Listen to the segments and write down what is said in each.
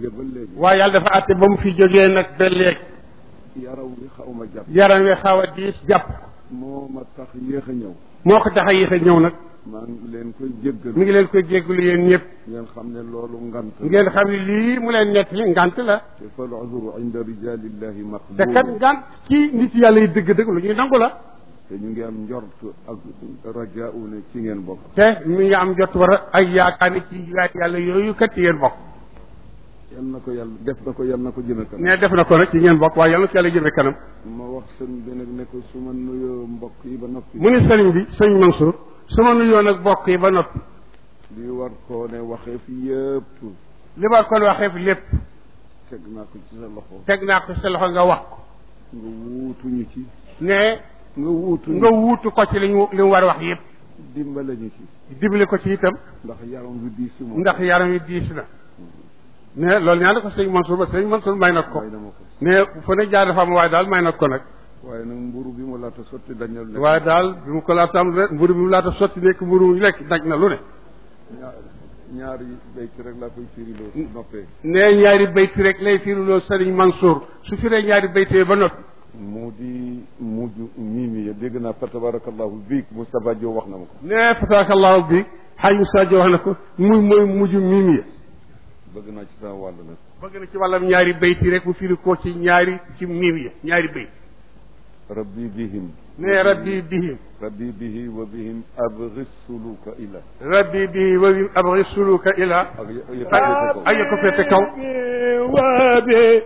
jóge ba léegi waaye yàlla dafa àtte ba mu fi jógee nag ba léegi yaram wi xaw ma jàpp yaram wi xaw a diis jàpp moo ma tax yéex a ñëw moo ko tax a yéex a ñëw nag maa ngi leen koy jéggal mi ngi leen koy jéggulu yéen ñëpp ngeen xam ne loolu ngant la ngeen xam ne lii mu leen nekk li ngant la te fal uzru inda rijalillahi te kat maqbul ngant ci nit yàlla yi dëgg-dëgg lu ñuy nangu la te ñu ngi am njort ak rajaau ne ci ngeen bokk te mi ngi am jot war a ay yaakaar ni ci yaay yàlla yooyu kat ci ngeen bokk yal na ko yàlla def na ko yal na ko jëme kanam ne def na ko nag ci ngeen bokk waaye yàlla na ko yàlla jëme kanam ma wax sëñ bi nag ne ko su ma nuyoo mbokk yi ba noppi mu ni sëriñ bi sëñ Mansour su ma nuyoo nag bokk yi ba noppi li war koo ne waxee fi yëpp li ma kon waxee fi lépp teg naa ko ci sa loxo teg naa ko sa loxo nga wax ko nga wuutuñu ci ne nga wuutuñu nga wuutu ko ci li ñu li mu war a wax yëpp dimbale ñu ci dimbali ko ci itam ndax yaram wi diis moom ndax yaram yi diis na ne loolu ñaan ko sëñ Mansour ba sëñ Mansour may na ko may na ma ko ne fu ne jaar dafa am waaye daal may na ko nag waaye nag mburu bi mu laata sotti dañal lekk waaye daal bi mu ko laata am mburu bi mu laata sotti nekk mburu mu lekk daj na lu ne ñaar ñaari béykat rek laa koy firiloo su noppee ne ñaari bayti rek lay firiloo sëriñ Mansour su firee ñaari baytee ba noppi mu di mujj mimi ya dégg naa fa tabarakallahu biig Moustapha Diop wax na ma ko ne fataakallahu bi xaaj Moussa Diop wax na ko muy mooy mujj miim ya bëgg naa ci sama wàll nag bëgg na ci wàllam ñaari bayti rek mu firi ko ci ñaari ci miim ya ñaari bayt rabbi bihim ne rabbi bihim rabbi bihi wa bihim abghi suluka ila rabbi bihi wa bihim abghi suluka ila ak yëkkati ko ay ko fete kaw وبهم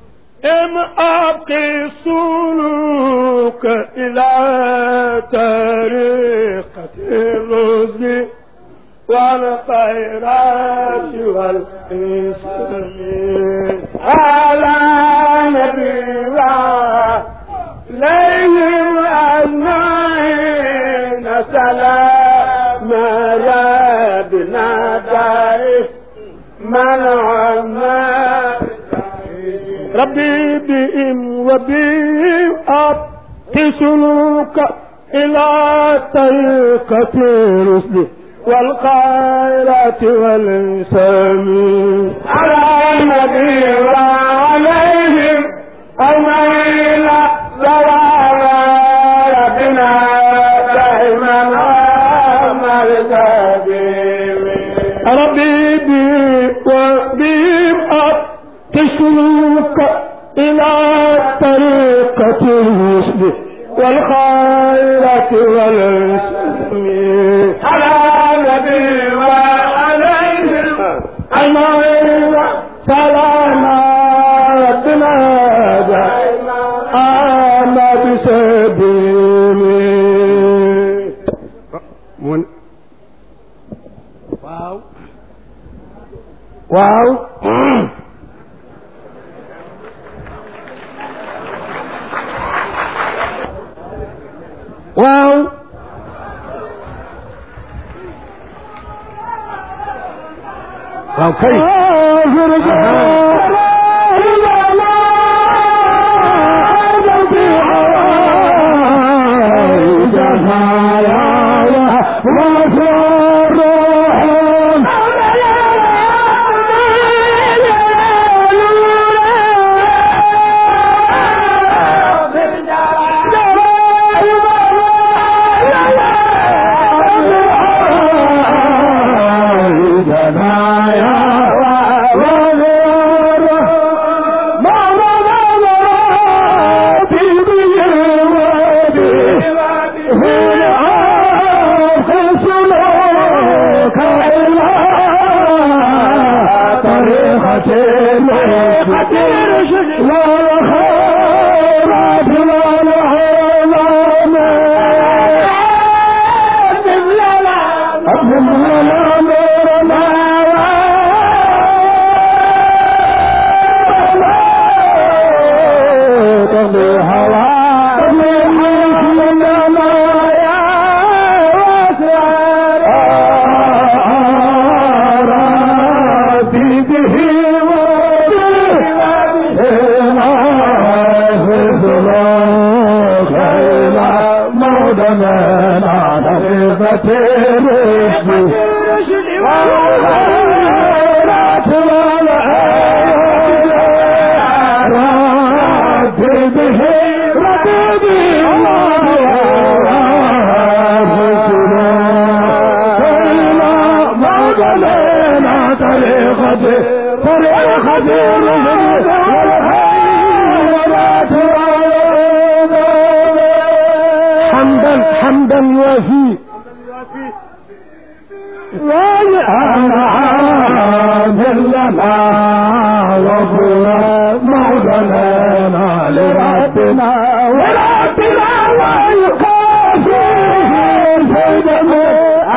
أبقي السلوك إلى طريقة الرشد والخيرات والإنسان على نبي عليهم أجمعين سلام ربنا دائم من عما ربي بهم وبهم أبتسلوك إلى طريقة الرشد والخيرات والإنسان على النبي وعليهم أجمعين سلام ربنا دائما عمل ربي بي وبهم أبتسلوك إلى طريقة الرشد والخيرات والإسلام على النبي وعليهم أجمعين سلام ربنا دائما آمى بسبيله mun waaw waaw waaw waaw kay به طريقة حمدا حمدا وفي لنا وفنا مولانا لربنا وربنا ويقاسي في جميع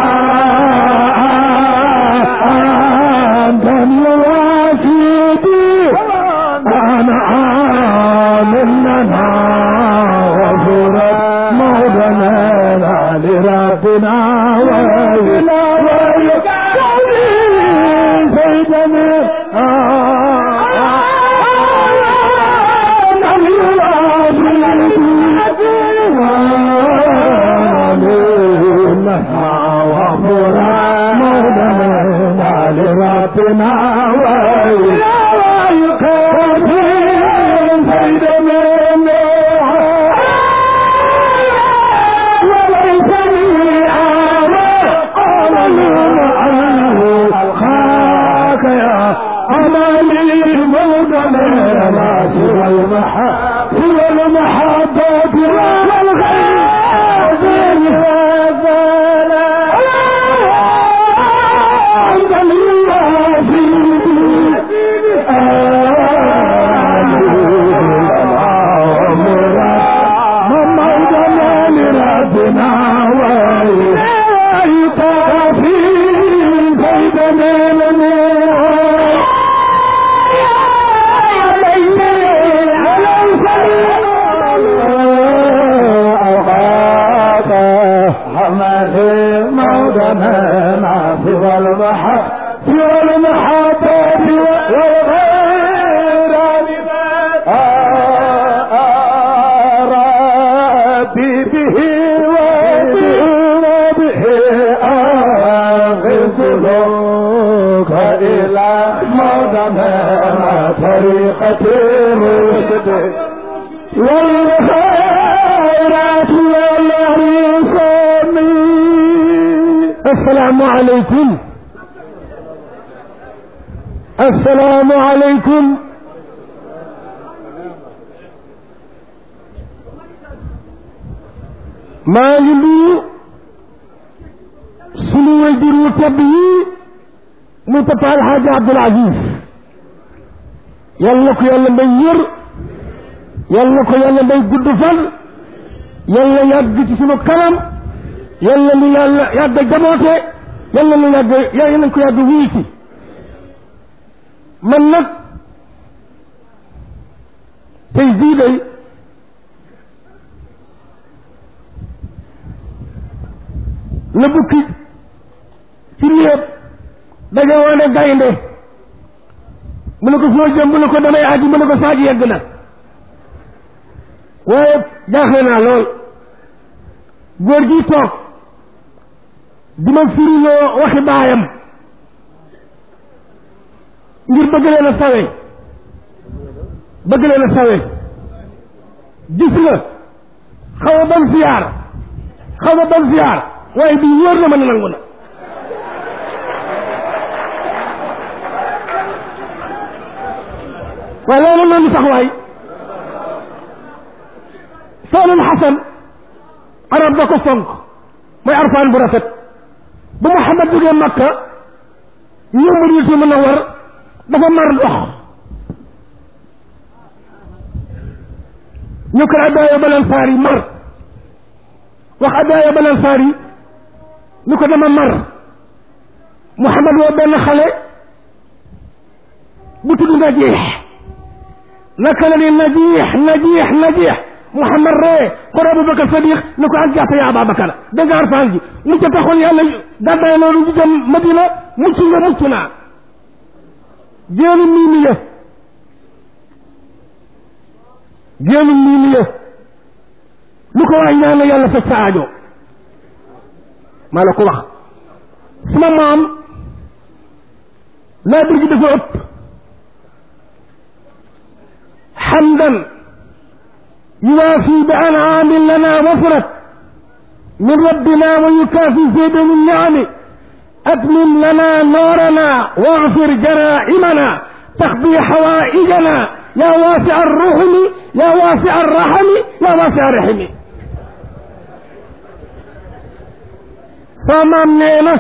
أنتم واسيدي أنا آمن لنا وفنا مولانا لربنا ويلا ويقاسي في جميع ربنا ويقف بيد منه وليس لي قال أنه ألقاك يا أماني مولانا سوى المحبة سوى المحبة والغير مولانا سوى المحبة سوى المحبة والغير ربي به وبه أغفلك إلى مولانا طريقة الرشد والخيرات والرسوم السلام عليكم السلام عليكم maa ngi nuyu sunu wajur wu tedd yi muy papa alxaaji abdul aziz yal na ko yàlla may yër yal na ko yàlla may gudd fan yàlla yàgg ci sunu kanam yàlla nu yàlla yàgg jaboote yàlla nu yàgg yàlla nañ ko yàgg wiiti man nag tey jii day la bukki ci léeb daje woone gaynde mu ne ko foo jëm mu ne ko damay aji mu ne ko saaji yegg na waaye jaaxle naa lool góor gi toog di ma firiloo waxi baayam ngir bëgg leen a sawe bëgg leen a sawe gis nga xaw a ban siyaar xaw a ban siyaar waaye bii wóor na ma ne nangu na waaye loolu noonu sax waay soolul xasan arab da ko fonk mooy arfaan bu rafet bu Muhammad jógee Makka ñëw Madinatu Munawwar dafa mar ndox ñu ko addaaya balal faar yi mar wax addaaya balal faar yi ni ko dama mar Muhammad woo benn xale bu tudd Najiix naka la ni Najiix Najiix Najiix Muhammad ree ko Abubakar Sadiq ni ko ak jàpp ya Ababakar dégg nga arfaan ji mu ca taxoon yàlla gàddaay loolu ñu jëm Madina mucc nga mucc naa génn miimi ya génn miimi ya lu ko waay ñaan yàlla faj sa aajo maa la ko wax suma maam laa bir gi dafa ëpp xamdan yuwaafi bi anaamin lana wafrat min rabbina wa yukaafi zeyda min niami أتمم لنا نورنا واغفر جرائمنا تقضي حوائجنا يا واسع الرحم يا واسع الرحم يا واسع الرحم samaam nee na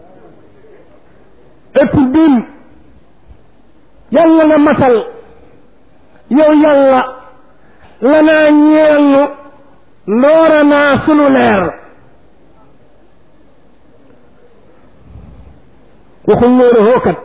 ëpp bin yàlla nga matal yow yàlla lanaa ñeel nu noora naa sunu leer waxul nóora hookat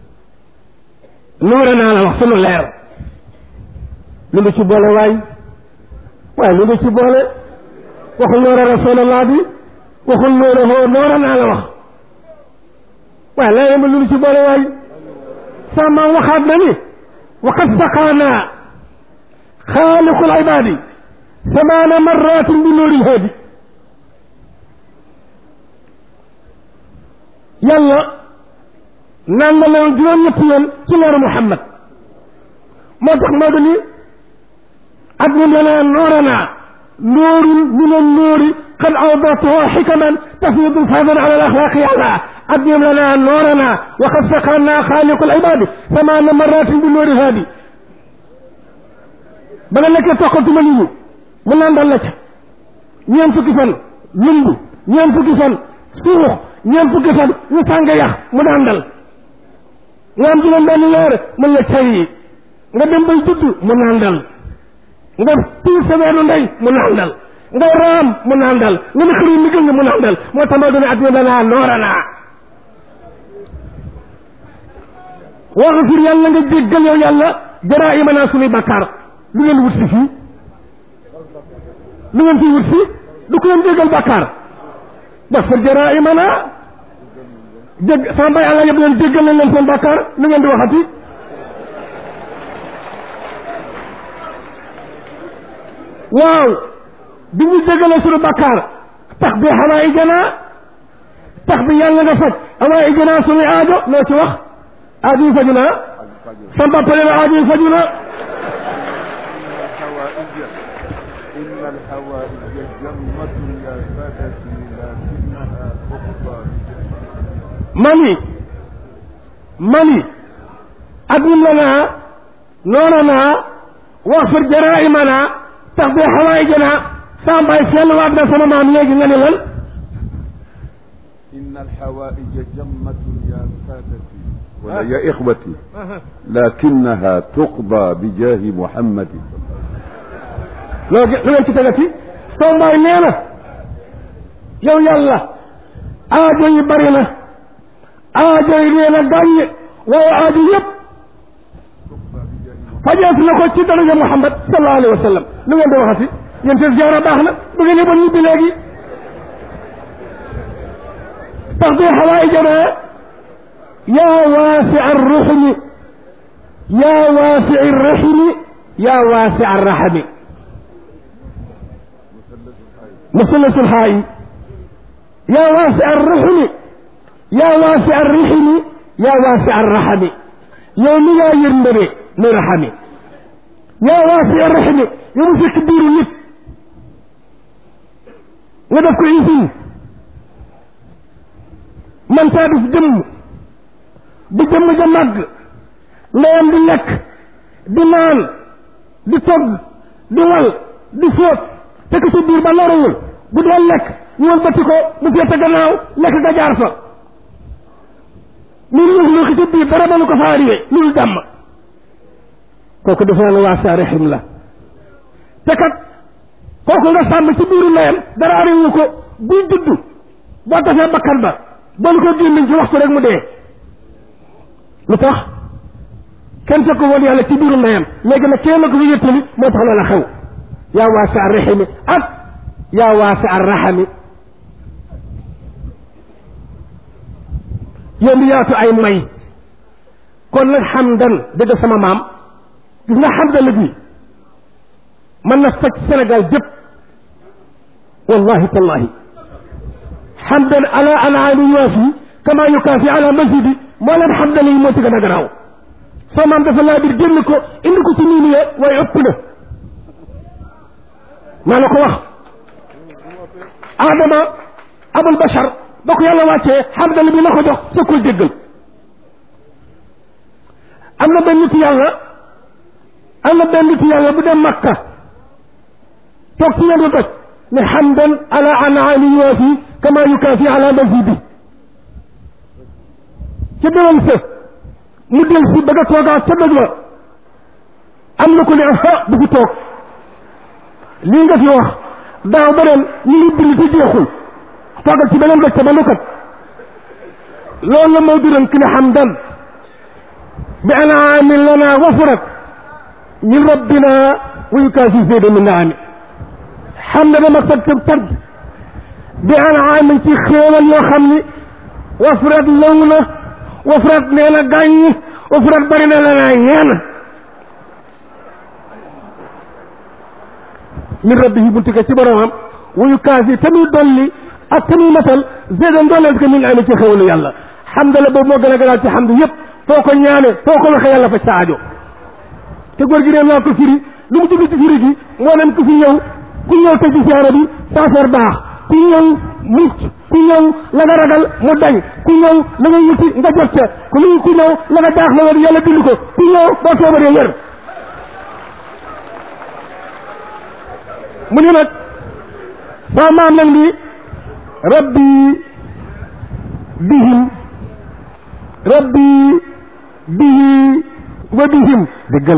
noora naa la wax sunu leer lu ngi ci boole waay waaye lu ngi ci boole waxul noora rasulallah bi waxul noora hoo noora naa la wax waaye laa yema lu ngi ci boole waay sama waxaat na ni waqad saqaanaa xaaliqul ibaadi samaana marratin bi nuuril haadi yàlla naan na leen juróom-ñetti yoon ci leeru Muhammad moo tax moo ni ak ñu lanaa nooranaa nuurun min annuuri qad awdatuhu xikaman tafiidu faydan ala alaxlaaqi yàlla ak ñu lanaa nooranaa wa qad saqaanaa xaaliqul ibaadi samaana marratin bi nuuril haadi ba nga nekkee toqatuma nit ñi mu naan dal la ca ñeent fukki fan lumb ñeent fukki fan suux ñeent fukki fan ñu sàng yax mu daan dal nga am juróom benn weer mën la cay yi nga dem bay judd mu naan dal nga tiir sa weenu ndey mu naan dal nga raam mu naan dal nga ne xëri liggéey nga mu naan dal moo tax ma doon at danaa nooranaa waxfir yàlla nga jéggal yow yàlla jaraa imanaa suñuy bàkkaar lu ngeen wut si fii lu ngeen fii wut si du ko leen jéggal bàkkaar waxfir jaraa imanaa jég sama bay àlla yëpp leen jéggal nañ leen seen bàkkaar lu ngeen di waxati waaw bi ñu jéggalee suñu bàkkaar tax bi xawaa i janaa tax bi yàlla nga faj xawaa i janaa suñuy aajo loo ci wax aajo yi faju naa sa mbappale na aajo yi faju na إن الحوائج جمة يا سادتي لكنها تقضى mani mani admin lanaa noonanaa waxfir jaraimanaa tax bi xawaayijanaa saa mbaay sell waat na sama maam léegi nga ne lan إن الحوائج جمة يا سادتي ولا يا إخوتي لكنها تقضى بجاه محمد loo lu ngeen ci tegati soo mbaay nee na yow yàlla aajo yi bari na aajo yi nee na gàññ waaye aajo yëpp fajees na ko ci daraja Muhammad sallallahu alayhi wa sallam lu ngeen di waxati yéen te ziara baax na bu ngeen yeboon ñibbi léegi tax bi xawaay janaa yaa waasi arruxmi yaa waasi arraximi yaa waasi arraxami مثلث الحائي يا واسع الرحم يا واسع الرحم يا واسع الرحم يوم يا يرمري نرحمي يا واسع الرحم يوم في كبير نت ودف كويسين من تابس جم بجم جمج لين دي لك دي نان دي توج دي wal di fóot te ko ci biir ba loruwul bu dee lekk ñu wëlbati ko mu féete gannaaw lekk ga jaar fa lu luux luuxi ci biir dara mënu ko faa riwe lu dàmm kooku dafa ne waa sa rexim la te kat kooku nga sàmm ci biiru ndeyam dara ariwu ko buy judd boo tafee bakkan ba boolu ko gémmiñ ci waxtu rek mu dee lu tax kenn fekk woon yàlla ci biiru ndeyam léegi nag kenn ko fi yëttali moo tax loola xew yaa waasi arrahimi ak yaa waasi arrahami yow mi yaatu ay may kon nag xamdan dëgg sama maam gis nga xamdan gi mën na faj Sénégal jëpp wallahi tallahi xamdan ala anaani yuwaafi kama yukaafi ala masjidi moo leen xamdan yi moo ci gën a garaaw soo maam dafa laa bir génn ko indi ko ci nii nii waaye ëpp na maa la ko wax Adama abul bashar ba ko yàlla wàccee xamdala bi la ko jox sa koy déggal am na benn nit yàlla am na benn nit yàlla bu dem makka toog ci yendu doj ne xamdan ala anaami yuwaafi kama yukaafi ala mazidi ca déwén sa mu del si bëgg a toogaat ca doj wa am na ko ne ah bu fi toog lii nga fi wax daaw ba ren ñu ngi bind te jeexul toogal ci beneen doj te ba nukat loolu la moo duran ki ne xamdan bi anaamin lana wafurat min rabbina wa yukaafi zayda min naami xam ne dama tag tag tag bi anaamin ci xéewal yoo xam ni wafurat law na wafurat nee na gàññ wafurat bari na la naa ñaan min rabbihi buntu ko ci boromam wa yukaafi tamit dolli ak tamit matal zaydan dooleel ko min naami ci xéewalu yàlla xamdala boobu moo gën a gënaal ci xamdu yëpp foo ko ñaane foo ko waxee yàlla fa saajo te góor gi nee naa ko firi lu mu jublu ci firi gi moo nem ku fi ñëw ku ñëw te ci siyaara bi sa affaire baax ku ñëw mucc ku ñëw la nga ragal mu dañ ku ñëw la nga wuti nga jot ca ku lu ku ñëw la nga daax la nga yàlla bind ko ku ñëw boo feebaree wér mu ni nag saa maam nag ni rabbi bihim rabbi bihi wa bihim déggal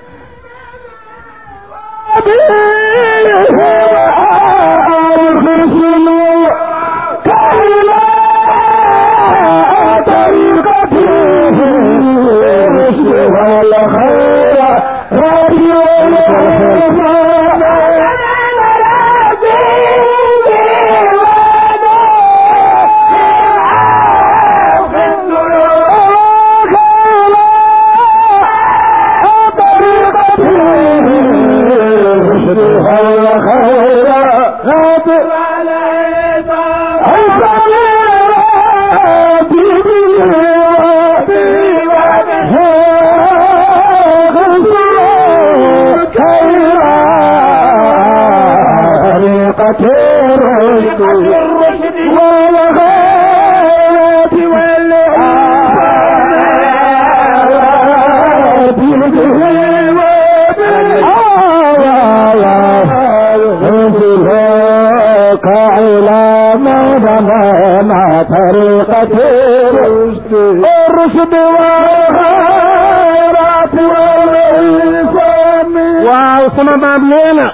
الرشد والخيرات والإسلام وعصم باب لينا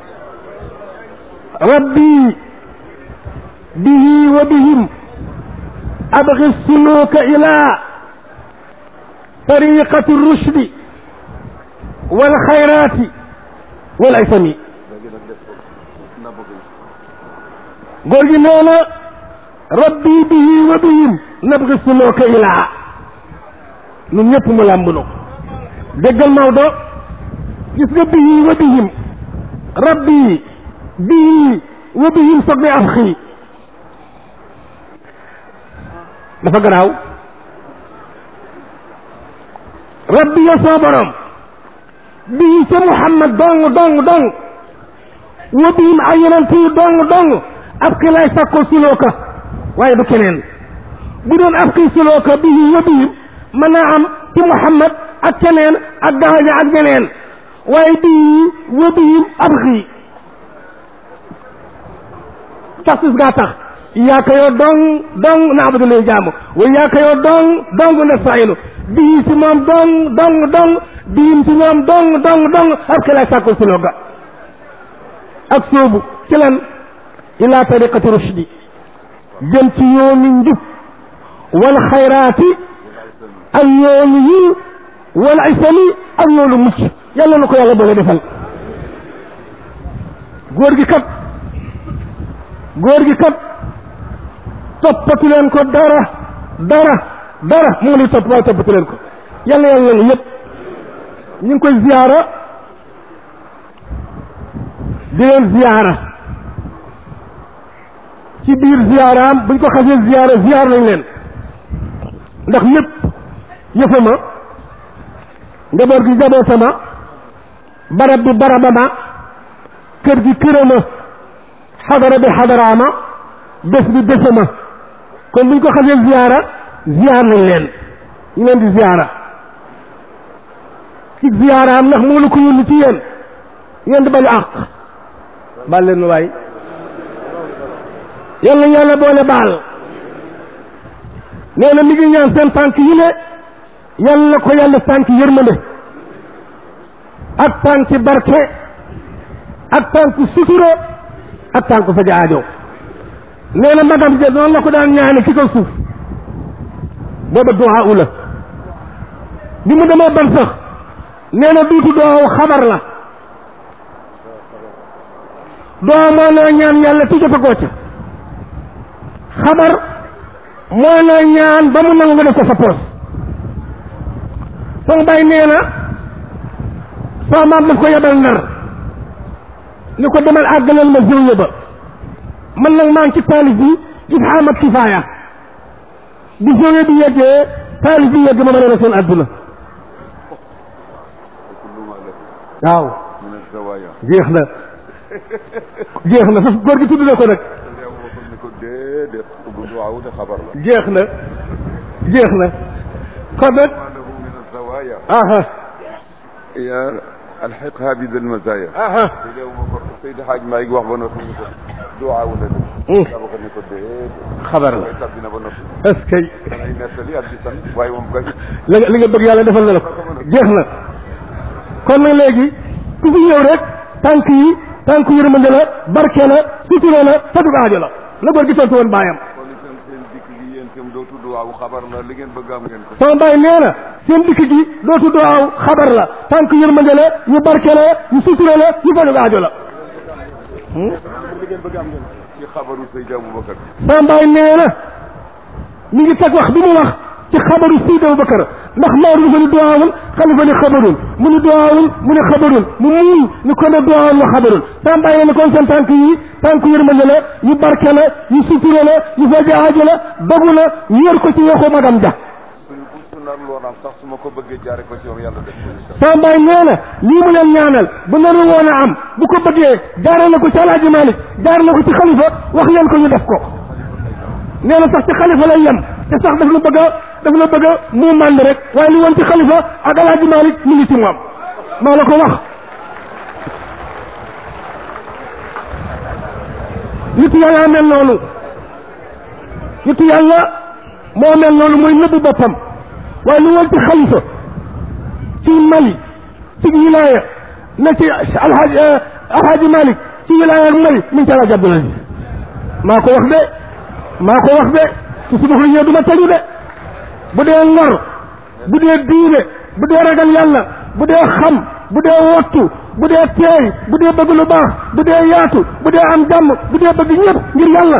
ربي به وبهم أبغي السلوك إلى طريقة الرشد والخيرات والإثم قول لنا ربي به وبهم nabgi sulooka ilaa ñun ñëpp mu làmb nu déggal Maodo gis nga bii wa bihim rabbi bii wa bihim soog ne af xii dafa garaaw rabbi ya soo borom bii ca Muhammad dong dong dong wa bihim ay yonent yi dong dong af xi lay sakkoo sulooka waaye du keneen bu doon af kii sulooka bihi wa bihim mën naa am ci Muhammad ak keneen ak gaaña ak ñeneen waaye bihi wa bihim ab xii taxsis gaa tax yaaka yoo dong dong na abadu lay jaamu wa yaaka yoo dong dong na saynu bihi si moom dong dong dong bihim si ñoom dong dong dong ab ki lay sàkku sulooka ak soobu ci lan ila tariqati rushdi jëm ci yoonu njub wal xayraati ak yoonu yiw wal isami ak yoonu mucc yàlla na ko yàlla boole defal góor gi kat góor gi kat toppatu leen ko dara dara dara mu ngi topp waaye toppatu leen ko yàlla yàlla na yëpp ñu ngi koy ziyaara di leen ziyaara ci biir ziyaaraam buñ ko xasee ziyaara ziyaar nañ leen ndax lépp yëfama njaboot gi njabootama barab bi barabama kër gi kërama xadara bi xadaraama bés bi bésama kon buñ ko xasee ziyaara ziyaar nañ leen ñu leen di ziyaara ci ziyaara am ndax moo la ko yónni ci yéen yéen di bañu àq baal leen waay yàlla yàlla boole baal nee na mi ngi ñaan seen tànk yi ne yàlla na ko yàlla tànk yërmande ak tànk barke ak tànk sutura ak tànk faja aajo nee na magam ja noonu la ko daan ñaane ci kaw suuf booba duwaa u la bi mu demee ban sax nee na duutu doow xabar la doo moo naa ñaan yàlla ti jotagoo ca xabar moo naa ñaan ba mu nangu nga def ko sa poos sama baay nee na sama maam daf ko yebal nar ni ko demal àggaleel ma jëw ba man nag maa ngi ci taalif bi ifhaam ak kifaaya bi jëw bi yeggee taalif bi yegg ma ma ne seen àdduna waaw من الزوايا jeex na jeex na faf góor gi tudd na ko nag yow waxul ni ko déedéet bu duwaaw de xabar la jeex na jeex na kon nag ما له من الزوايا aha يا الحقها بذي المزايا aha yow ma ko Seydi Hadj Malick wax ba noppi ni ko duwaaw la de Mm. daa ko ni ko déedéet xabar la mooy tàbbi na ba noppi est-ce que danay nettali ak di sant waaye moom kay li nga li nga bëgg yàlla defal na la ko jeex na kon nag léegi ku fi ñëw rek tànk yi tànk yërmande la barke la sutura la fajug aajo la la góor gi tontu woon baayam kon itam seen dikk gi yéen itam dootu duwaaw xabar la li ngeen bëgg am ngeen ko sama baay nee na seen dikk gi dootu doow xabar la tànk yërmande la yu barke la yu sutura la yu fajug aajo la ci xabaru Seydi Aboubacar sama baay nee na mi ngi teg wax bi mu wax ci xabaru Seydi Abubakar ndax Maodo dafa ni duwaawul xalifa ni xabarul mu ni duwaawul mu ni xabarul mu muuñ ni ko ne duwaawul la xabarul sama baay nee na kon seen tànk yi tànk yërmande la yu barke la yu sutura la yu faja aajo la dogu la wéer ko ci waxu magam ja suñu bu su nar loonaam sax su ma ko bëggee jaare ko ci yow yàlla def ko incha sama baay nee na lii mu leen ñaanal bu naru woon a am bu ko bëggee jaare na ko ci alaaji Malik jaare na ko ci xalifa wax leen ko ñu def ko nee na sax ci xalifa lay yem te sax daf la bëgg a daf la bëgg a mu mànd rek waaye li woon ci xalifa ak alaaji Malik mi ngi ci moom maa la ko wax nitu yàlla mel noonu nitu yàlla moo mel noonu mooy nëbbu boppam waaye li woon ci xalifa ci Mali ci wilaaya na ci alhaji alhaji Malik ci wilaaya ak Mali min ci alhaji Abdoul Aziz maa ko wax de maa ko wax de ci suba lu ñëw du ma tañu de bu dee ngor bu dee diine bu dee ragal yàlla bu dee xam bu dee wottu bu dee teey bu dee bëgg lu baax bu dee yaatu bu dee am jàmm bu dee bëgg ñëpp ngir yàlla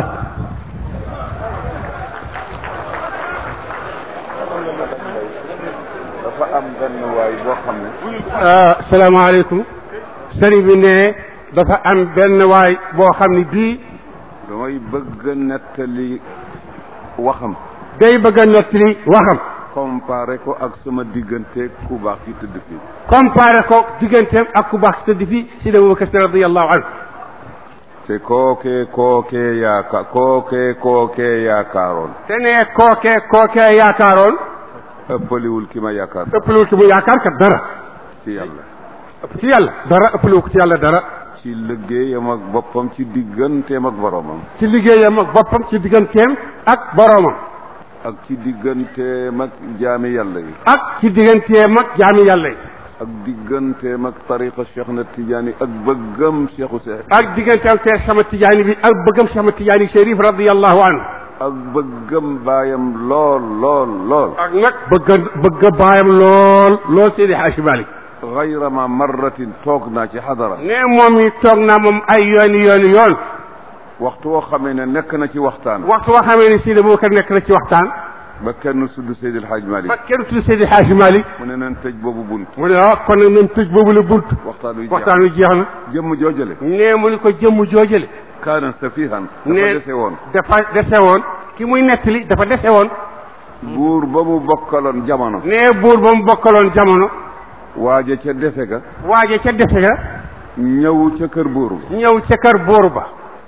dafa am benn waay boo xam ne salaamaaleykum sëriñ bi ne dafa am benn waay boo xam ne bii damay bëgg a nettali waxam day bëgg a nettali waxam comparé ko ak sama diggante ku baax ki tëdd fii comparé ko digganteem ak ku baax tëdd fii si da Abubakar Si radiyallahu anhu te kookee kookee yaaka kookee kookee yaakaaroon te ne kookee kookee yaakaaroon ëppaliwul ki ma yaakaar ëppaliwul ki mu yaakaar kat dara ci yàlla ëpp ci yàlla dara ëppaliwu ko ci yàlla dara ci liggéeyam ak boppam ci digganteem ak boromam ci liggéeyam ak boppam ci digganteem ak boroomam ak ci digganteem ak jaami yàlla yi ak ci digganteem ak jaami yàlla yi ak digganteem ak tariqa Cheikh na Tidiane ak bëggam Cheikhu Seex ak digganteem te sama tijaani bi ak bëggam sama tijaani Chérif radiyallahu anhu ak bëggam baayam lool lool lool ak nag bëgg bëgg baayam lool lool Seydi Haaji Malik gayra ma marratin toog naa ci xadara ne moom yi toog naa moom ay yooni yooni yoon waxtu woo xamee ne nekk na ci waxtaan waxtu woo xamee ni Seydi Abubakar nekk na ci waxtaan ba kenn sudd Seydi El Hadj Malick ba kenn tudd Seydi Haaji Malik mu ne nañ tëj boobu bunt mu ne ah kon nag nañ tëj boobu la bunt waxtaan wi jeex waxtaan wi jeex na jëmm joojale ne mu ni ko jëmm joojale kaana safihan dafa ne dese woon dafa dese woon ki muy nettali dafa dese woon buur ba mu bokkaloon jamono ne buur ba mu bokkaloon jamono waaje ca dese ga waaje ca dese ga ñëw ca kër buur ba ñëw ca kër buur ba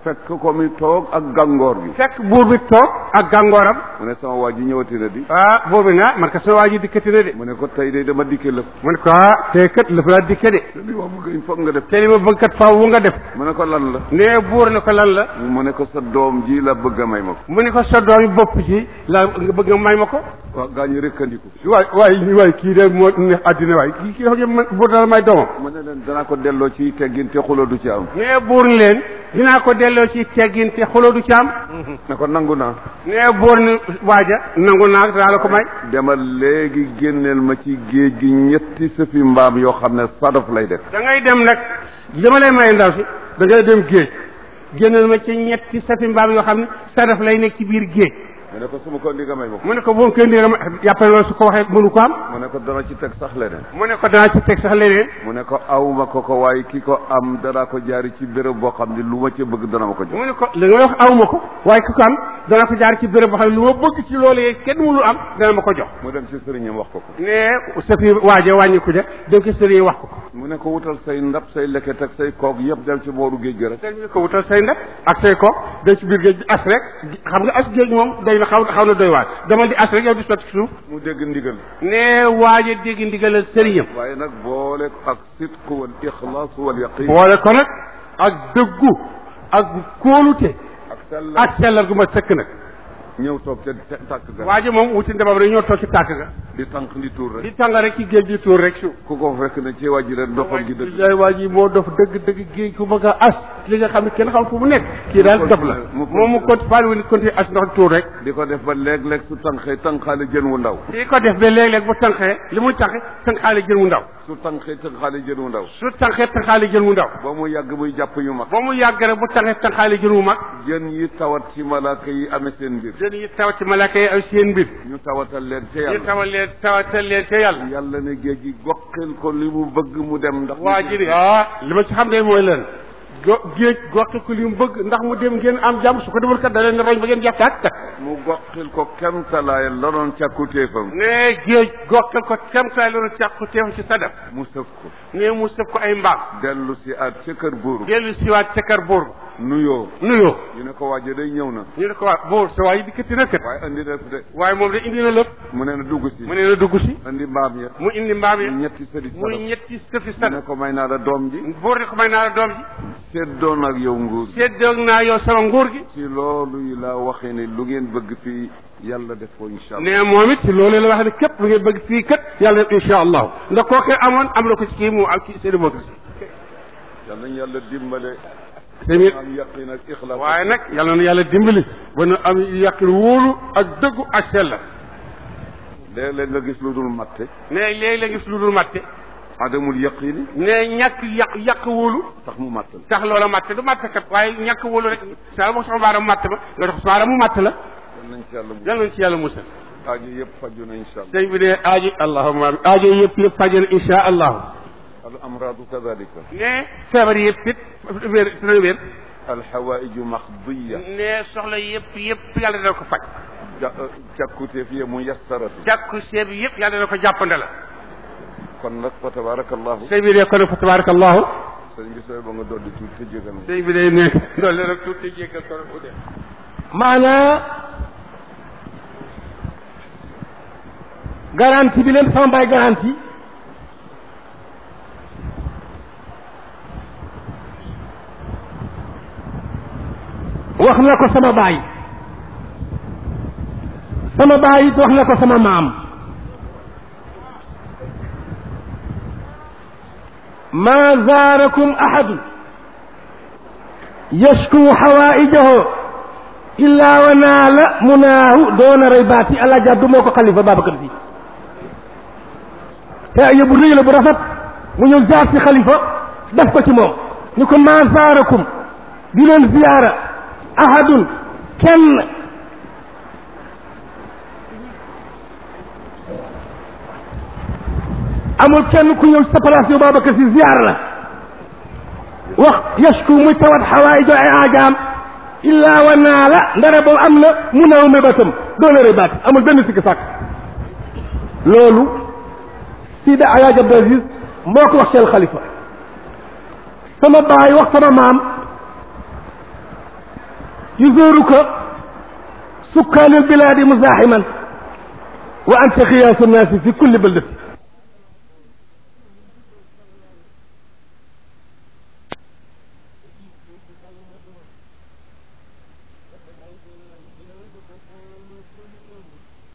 fekk ko mi toog ak gàngoor gi fekk buur bi toog ak gàngooram mu ne sama waa ji ñëwati na di ah buur bi na man ka sama waa ji dikkati na de mu ne ko tey de dama dikke lëf mu ne ko ah tey kat la fa laa dikke de li ma bëgg il faut nga def te li ma bëgg kat faaw wu nga def mu ne ko lan la nee buur ne ko lan la mu ne ko sa doom ji la bëgg a may ma ko mu ne ko sa doomi bopp ji la nga bëgg nga may ma ko waaw gaa ñi rëkkandiku waay waay waay kii de moo neex àddina waay kii kii dafa man buur dala may doomam mu ne leen danaa ko delloo ci teggin te xuloo du ci am nee buur ni leen dinaa ko delloo ci teggin te xuloo du ci am ne ko nangu naa nee buur ni waaja nangu naa danaa la ko may demal léegi génneel ma ci géej gi ñetti sëfi mbaam yoo xam ne sadaf lay def da ngay dem nag li ma lay may ndaw si da ngay dem géej génnal ma ci ñetti safi mbaam yoo xam ne sadaf lay nekk ci biir géej mu ne ko su ma ko ndi nga may ma ko mu ne ko boo kenn dégg ma yàppale loolu su ko waxee mënu ko am mu ne ko dana ci teg sax leneen mu ne ko danaa ci teg sax leneen mu ne ko awma ko ko waaye ki ko am danaa ko jaari ci béréb boo xam ne lu ma ca bëgg dana ma ko jox mu ne ko li nga wax awma ko waaye ku ko am dana ko jaar ci béréb boo xam ne lu ma bëgg ci loolee kenn mënul am dana ma ko jox mu dem ci sëriñam wax ko ko ne sa fi waaje wàññi ko ja dem ko sëriñ wax ko ko mu ne ko wutal say ndab say leket ak say koog yëpp dem ci booru géej gi rek sëriñ bi ko wutal say ndab ak say kook dem ci biir géej gi as rek xam nga as géej moom day na xaw xaw na doy waar demal di as rek yow di sotti suuf mu dégg ndigal ne waaje dégg ndigalal sëriñam waaye nag boole ko ak sidq wal ixlaas wal yaqin boole ko nag ak dëggu ak kóolute ak sell ak sellal gu ma sëkk nag ñëw toog ca tàkk ga waaje moom wuti ndabam rek ñoo toog ci tàkk ga di tànk di tuur rek di tàng rek ci géej gi tuur rek suuf ku ko fekk ne ci wàjji rek doxal gi dëgg yaay waa ji moo dof dëgg dëgg géej ku bëgg a as li nga xam ne kenn xam fu mu nekk kii daal dof la mu moom mu conti faali wu conti as ndox tuur rek di ko def ba léeg-léeg su tànqee tànqaale jën wu ndaw di ko def ba léeg-léeg bu tànqee li muy tànqee tànqaale jën wu ndaw su tànqee tànqaale jën wu ndaw su tànqee tànqaale jën wu ndaw ba mu yàgg muy jàpp yu mag ba mu yàgg rek bu tànqee tànqaale jën wu mag jën yi tawat ci malaaka yi amee seen mbir jën yi taw ci malaaka yi ay seen mbir ñu tawatal leen ca ñu yàlla tawal leen tawatal leen ca yàlla yàlla ne géej gi goqil ko li mu bëgg mu dem ndax waa ji de ah li ma ci xam ne mooy leen go géej goxi ko li mu bëgg ndax mu dem ngeen am jàmm su ko defal kat da leen roñ ba ngeen jeex tàkk kat mu goqil ko kemtalaay la doon càkkutéefam ne géej goxal ko kemtaay loolu càqu teew ci sadaf mu sëf ko ne mu sëf ko ay mbaam dellu si at ca kër buur dellu siwaat ca kër buur nuyoo nuyoo ñu ne ko waaje day ñëw na ñu ne ko waa buur sa waay yi dikkati na kat waaye andi def de waaye moom de indi na lépp mu ne na dugg si mu ne na dugg si andi mbaam ya mu indi mbaam yi ñetti sëri muy sadaf ñetti sëfi mu ne sadaf ko may naa la doom ji buur ne ko may naa la doom ji seddoon ak yow nguur gi séddoog naa yow sama nguur gi ci loolu yi laa waxee ne lu ngeen bëgg fii yàlla def ko incha allah ne moom it ci loolu la wax ne képp lu ngeen bëgg fii kat yàlla def incha allahu ndax kooku amoon am na ko ci kii mu ak ci seen démocratie yal nañu yàlla dimbale tamit am yaqin ak ixlaas waaye nag yàlla na yàlla dimbali ba nu am yàqin wóolu ak dëggu ak sell léeg-léeg nga gis lu dul matte ne léegi la gis lu dul matte adamul yaqini ne ñàkk yàq yàq wóolu tax mu matt la tax loola matte du matte kat waaye ñàkk wóolu rek saa boo soxla baaraam matte ma nga dox baaraam mu matte la yal nañ ci yàlla mu yàlla nañ ci yàlla musal aajo yëpp faju na incha allah sëñ bi ne aaji allahumma amin aajo yëpp yëpp fajal insha allahu al amradu kadalika ne feebar yëpp it wér dina wér al xawaiju maxdiya ne soxla yëpp yëpp yàlla dana ko faj ja càkkuteef ye mu yassaratu jàkku seeb yëpp yàlla dana ko jàppande la kon nag fa tabarakallahu sëñ bi ne kon fa tabarakallahu sëñ bi sooy ba nga dolli tuuti te jégal ma sëñ bi day ne doole rek tuuti jéggal ko bu dee maanaa garantie bi leen sama baay garantie wax na ko sama baay sama baay it wax na ko sama maam ma zaarakum ahadu yashku hawaijahu illa wa naala munaahu doona rey baati allah jàddu moo ko xalifa Babacar Si te yóbbu rëy la bu rafet mu ñëw jaar si xalifa def ko ci moom ni ko maa zaarakum di leen ziyaara ahadun kenn amul kenn ku ñëw ci sa place yow Babacar Si ziyaara la wax yashku muy tawat xawaayijo ay aajaam illa wa naala ndara boobu am na mu naw mébatam doona rëy baati amul benn sikki sàkk loolu Sidi Alaaji Abdou Aziz moo ko wax seen xalifa sama baay wax sama maam يزورك سكان البلاد مزاحما وأنت خياس الناس في كل بلدة